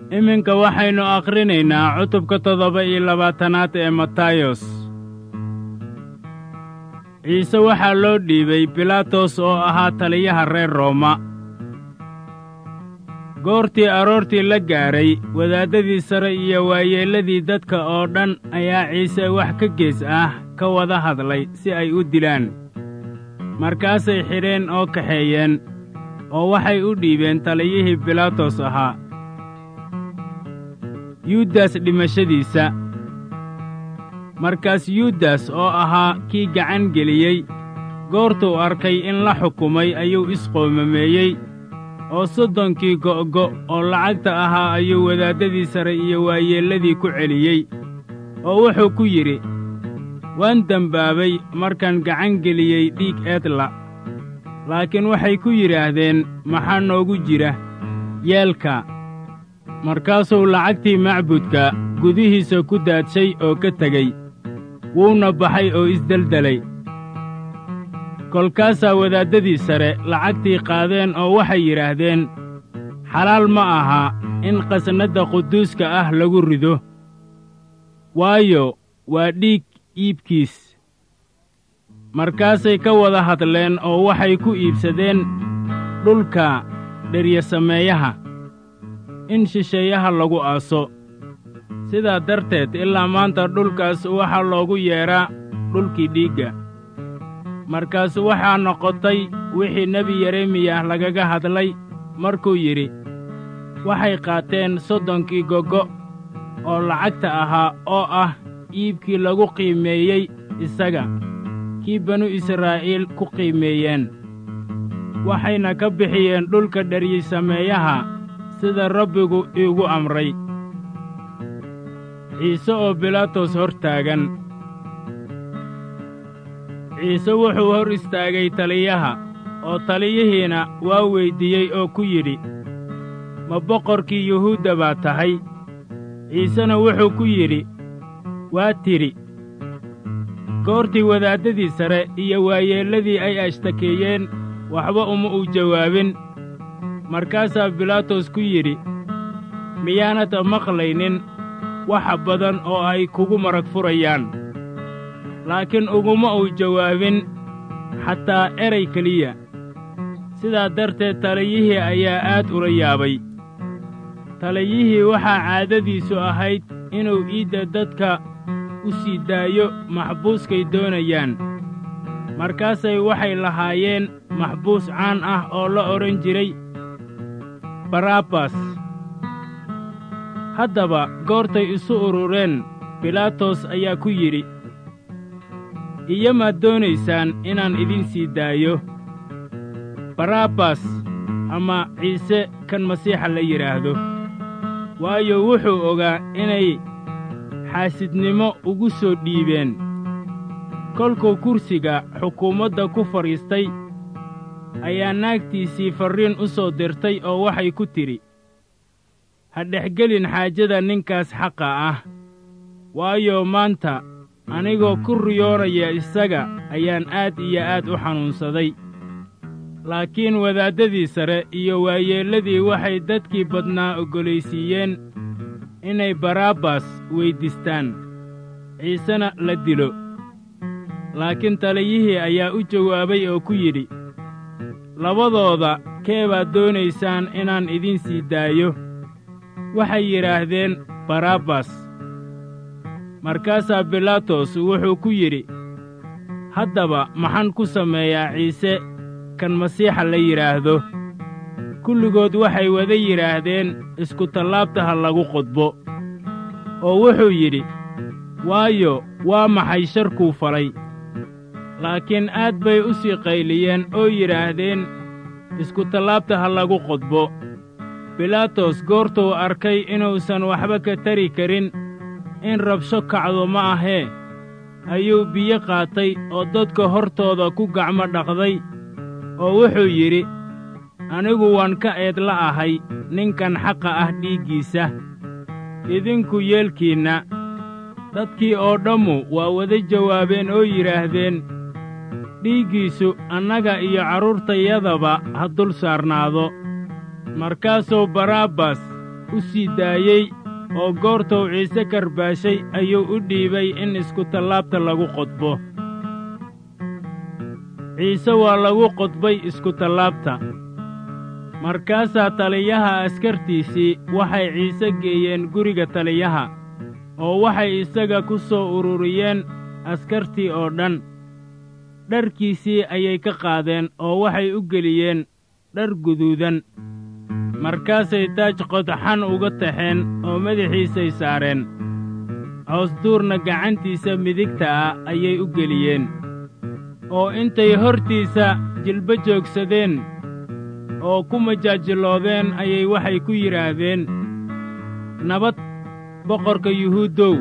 iminka waxaynu akhrinaynaa cutubka toddoba iyo labaatanaad ee matayos ciise waxaa loo dhiibay bilaatos oo ahaa taliyaha reer rooma goortii aroortii la gaadhay wadaaddadii sare iyo waayeelladii dadka oo dhan ayaa ciise wax ka gees ah ka wada hadlay si ay u dilaan markaasay xidheen oo kaxeeyeen oo waxay u dhiibeen taliyihii bilaatos ahaa yuudas dhimashadiisa markaas yuudas oo ahaa kii gacan geliyey goortuu arkay in la xukumay ayuu isqoomameeyey oo soddonkii go'go' oo lacagta ahaa ayuu wadaaddadii sare iyo waayeelladii ku celiyey oo wuxuu ku yidhi waan dembaabay markaan gacan geliyey dhiig eedla laakiin waxay ku yidhaahdeen maxaa noogu jira yeelka markaasuu lacagtii macbudka gudihiisa ku daadshay oo ka tegey wuuna baxay oo isdeldelay kolkaasaa wadaaddadii sare lacagtii qaadeen oo waxay yidhaahdeen xalaal ma aha in qasnadda quduuska ah lagu rido waayo waa dhiig iibkiis markaasay ka wada hadleen oo waxay ku iibsadeen dhulka dheryasameeyaha in shisheeyaha lagu aaso sidaa darteed ilaa maanta dhulkaas waxaa loogu yeedhaa dhulkii dhiigga markaas waxaa noqotay wixii nebi yeremiyah lagaga hadlay markuu yidhi waxay qaateen soddonkii gogo oo lacagta ahaa oo ah iibkii lagu qiimeeyey isaga kii banu israa'iil ku qiimeeyeen waxayna ka bixiyeen dhulka dheryisameeyaha sida rabbigu iigu amray ciise oo bilaatos hor taagan ciise wuxuu hor istaagay taliyaha oo taliyihiina waa weyddiiyey oo ku yidhi ma boqorkii yuhuudda baa tahay ciisena wuxuu ku yidhi waa tidhi goortii wadaaddadii sare iyo waayeelladii ay ashtakeeyeen waxba uma uu jawaabin markaasaa bilaatos ku yidhi miyaanad maqlaynin waxa badan oo ay kugu marag furayaan laakiin uguma uu jawaabin xataa eray keliya sidaa darteed taliyihii ayaa aad ula yaabay taliyihii waxaa caadadiisu ahayd inuu iidda dadka u sii daayo maxbuuskay doonayaan markaasay waxay lahaayeen maxbuus caan ah oo la odhan jiray barabbas haddaba goortay isu urureen bilaatos ayaa ku yidhi iyamaad doonaysaan inaan idin sii daayo barabbas ama ciise kan masiixa la yidhaahdo waayo wuxuu ogaa inay xaasidnimo ugu soo dhiibeen kolkuu kursiga xukuumadda ku fadhiistay ayaa naagtiisii farriin u soo dirtay oo waxay ku tidhi ha dhexgelin xaajada ninkaas xaqa ah waayo maanta anigoo ku riyoonaya isaga ayaan aad iyo aad u xanuunsaday laakiin wadaaddadii sare iyo waayeelladii waxay dadkii badnaa oggolaysiiyeen inay barabbas weyddiistaan ciisena la dilo laakiin taliyihii ayaa u jawaabay oo ku yidhi labadooda kee baad doonaysaan inaan idin sii daayo waxay yidhaahdeen barabbas markaasaa bilaatos wuxuu ku yidhi haddaba maxaan ku sameeyaa ciise kan masiixa la yidhaahdo kulligood waxay wada yidhaahdeen iskutallaabta ha lagu qodbo oo wuxuu yidhi waayo waa maxay sharkuu falay laakiin aad bay u sii qayliyeen oo yidhaahdeen iskutallaabta ha lagu qodbo bilaatos goortuu arkay inuusan waxba ka tari karin in rabsho kacdo ma ahee ayuu biyo qaatay oo dadka hortooda ku gacmo dhaqday oo wuxuu yidhi anigu waan ka eedla ahay ninkan xaqa ah dhiiggiisa idinku yeelkiinna dadkii oo dhammu waa wada jawaabeen oo yidhaahdeen dhiiggiisu annaga iyo carruurtayadaba ha dul saarnaado markaasuu barabbas u sii daayey oo goortuu ciise karbaashay ayuu u dhiibay in iskutallaabta lagu qodbo ciise waa lagu qodbay iskutallaabta markaasaa taliyaha askartiisii waxay ciise geeyeen guriga taliyaha oo waxay isaga ku soo ururiyeen askartii oo dhan dharkiisii ayay ka qaadeen oo waxay u geliyeen dhar guduudan markaasay taaj qodxan uga taxeen oo madaxiisay saareen coosduurna gacantiisa midigta ah ayay u geliyeen oo intay hortiisa jilba joogsadeen oo ku majaajiloodeen ayay waxay ku yidhaahdeen nabad boqorka yuhuuddow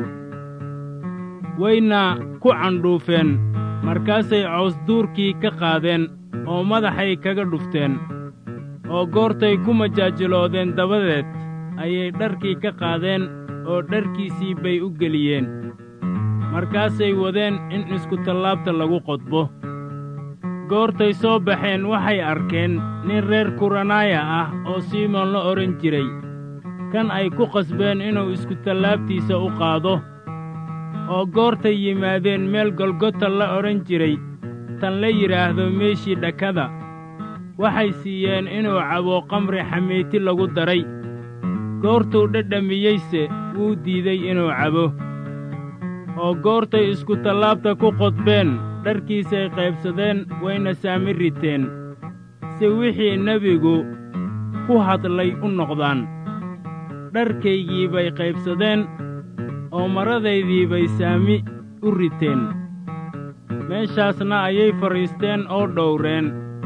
wayna ku candhuufeen markaasay coosduurkii ka qaadeen oo madaxay kaga dhufteen oo goortay ku majaajiloodeen dabadeed ayay dharkii ka qaadeen oo dharkiisii bay u geliyeen markaasay wadeen in iskutallaabta lagu qodbo goortay soo baxeen waxay arkeen nin reer kuranaaya ah oo simoon la odhan jiray kan ay ku qasbeen inuu iskutallaabtiisa u qaado oo goortay yimaadeen meel golgota la odhan jiray tan la yidhaahdo meeshii dhakada waxay siiyeen inuu cabo qamri xamiiti lagu daray goortuu dhadhamiyeyse wuu diiday inuu cabo oo goortay iskutallaabta ku qodbeen dharkiisay qaybsadeen wayna saami riteen si wixii nebigu ku hadlay u noqdaan dharkaygii bay qaybsadeen oo maradaydii bay saami u riteen meeshaasna ayay fadhiisteen oo dhowreen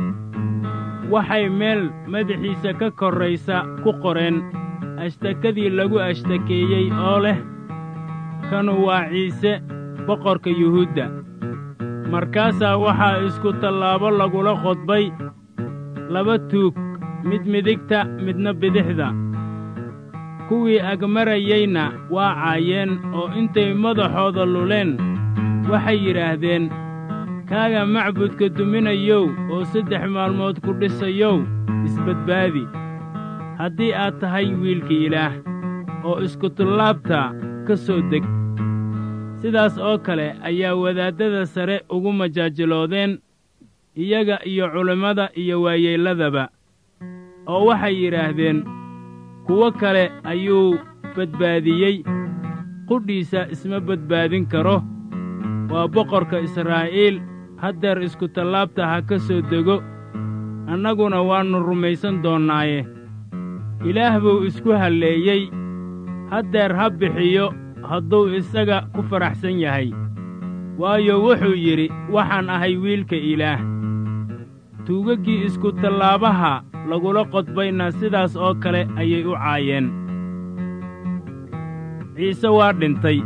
waxay meel madaxiisa ka korraysa ku qoreen ashtakadii lagu ashtakeeyey oo leh kanu waa ciise boqorka yuhuudda markaasaa waxaa isku tallaabo lagula qodbay laba tuug mid midigta midna bidixda kuwii agmarayeyna waa caayeen oo intay madaxooda luleen waxay yidhaahdeen kaaga macbudka duminayow oo saddex maalmood ku dhisayow isbadbaadi haddii aad tahay wiilka ilaah oo iskutallaabta ka soo deg sidaas oo kale ayaa wadaaddada sare ugu majaajiloodeen iyaga iyo culimmada iyo waayeelladaba oo waxay yidhaahdeen kuwo kale ayuu badbaadiyey qudhiisa isma badbaadin karo waa boqorka israa'iil haddeer iskutallaabta ha ka soo dego annaguna waannu rumaysan doonnaaye ilaah buu isku halleeyey haddeer ha bixiyo hadduu isaga ku faraxsan yahay waayo wuxuu yidhi waxaan ahay wiilka ilaah tuugaggii iskutallaabaha lagula qodbayna sidaas oo kale ayay u caayeen ciise waa dhintay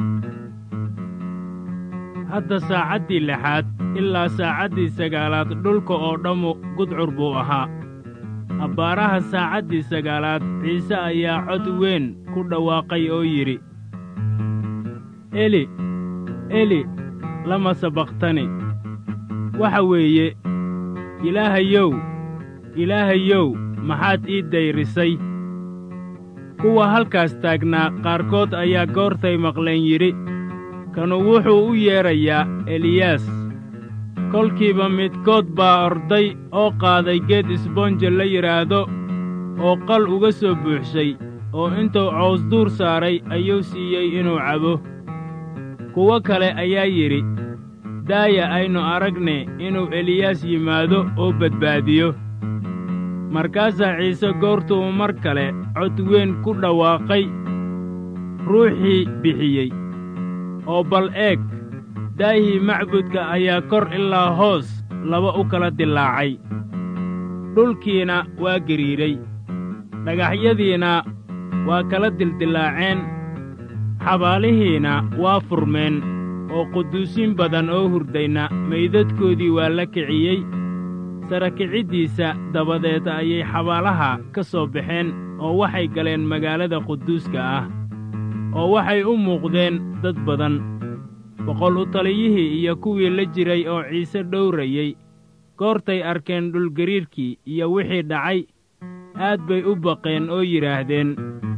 hadda saacaddii lixaad ilaa saacaddii sagaalaad dhulka oo dhammu gudcur buu ahaa abbaaraha saacaddii sagaalaad ciise ayaa cod weyn ku dhawaaqay oo yidhi eli eli lama sabaqtani waxa weeye ilaahayow ilaahayow maxaad ii dayrisay kuwa halkaas taagnaa qaarkood ayaa goortay maqleen yidhi kanu wuxuu u yeedrayaa eliyaas kolkiiba midkood baa orday oo qaaday geed isboonja la yidhaahdo oo qal uga soo buuxshay oo intuu coosduur saaray ayuu siiyey inuu cabo kuwo kale ayaa yidhi daaya aynu aragne inuu eliyaas yimaado oo badbaadiyo markaasaa ciise goortuu mar kale cod weyn ku dhawaaqay ruuxii bixiyey oo bal eeg daahii macbudka ayaa kor ilaa hoos laba u kala dilaacay dhulkiina waa gariiray dhagaxyadiina waa kala dildilaaceen xabaalihiina waa furmeen oo quduusiin badan oo hurdayna maydadkoodii waa la kiciyey sara kiciddiisa dabadeed ayay xabaalaha ka soo baxeen oo waxay galeen magaalada quduuska ah oo waxay u muuqdeen dad badan boqol u taliyihii iyo kuwii la jiray oo ciise dhowrayey goortay arkeen dhulgariirkii iyo wixii dhacay aad bay u baqeen oo yidhaahdeen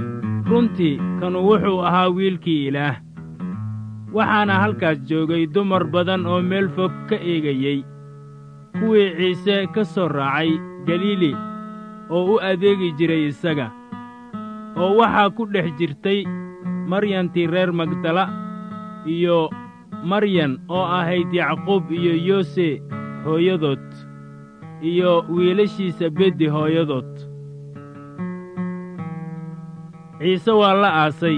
runtii kanu wuxuu ahaa wiilkii ilaah waxaana halkaas joogay dumar badan oo meel fog ka eegayey kuwii ciise ka soo raacay galiili oo u adeegi jiray isaga oo waxaa ku dhex jirtay maryantii reer magdala iyo maryan oo ahayd yacquub iyo yoose hooyadood iyo wiilashiisa beddi hooyadood ciise waa la aasay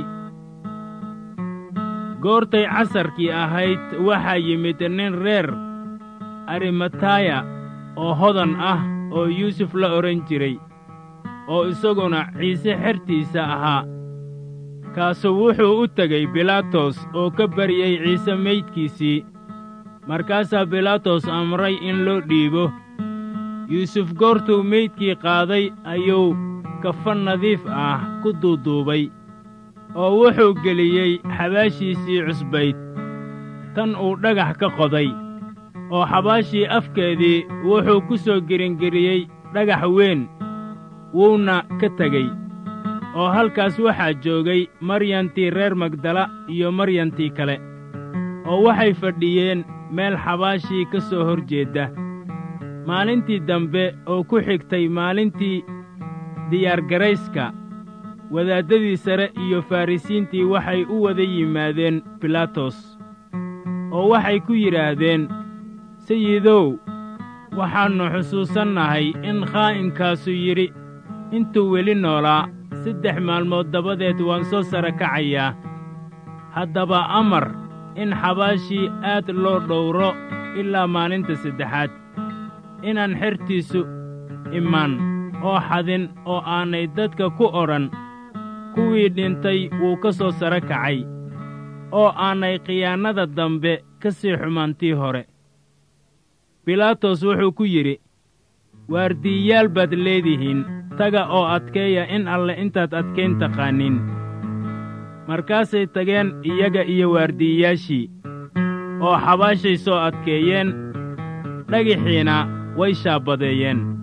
goortay casarkii ahayd waxaa yimid nin reer arimataya oo hodan ah oo yuusuf la odhan jiray oo isaguna ciise xertiisa ahaa kaasu wuxuu u tegey bilaatos oo ka baryey ciise meydkiisii markaasaa bilaatos amray in loo dhiibo yuusuf goortuu meydkii qaaday ayuu kafan nadiif ah ku duuduubay oo wuxuu geliyey xabaashiisii cusbayd tan uu dhagax ka qoday oo xabaashii afkeedii wuxuu ku soo gelingeliyey dhagax weyn wuuna ka tegey oo halkaas waxaa joogay maryantii reer magdala iyo maryantii kale oo waxay fadhiyeen meel xabaashii ka soo hor jeedda maalintii dambe oo ku xigtay maalintii diyaargarayska wadaaddadii sare iyo farrisiintii waxay u wada yimaadeen bilaatos oo waxay ku yidhaahdeen sayidow waxaannu xusuusannahay in khaa'imkaasu yidhi intuu weli noolaa saddex maalmood dabadeed waan soo sara kacayaa haddaba amar in xabaashii aad loo dhowro ilaa maalinta saddexaad inaan xertiisu imaan oo xadin oo aanay dadka ku odhan kuwii dhintay wuu ka soo sara kacay oo aanay khiyaannada dambe ka sii xumaantii hore bilaatos wuxuu ku yidhi waardiiyaal baad leedihiin taga oo adkeeya in alle intaad adkayn taqaaniin markaasay tageen iyaga iyo waardiiyaashii oo xabaashay soo adkeeyeen dhagxiina way shaabbadeeyeen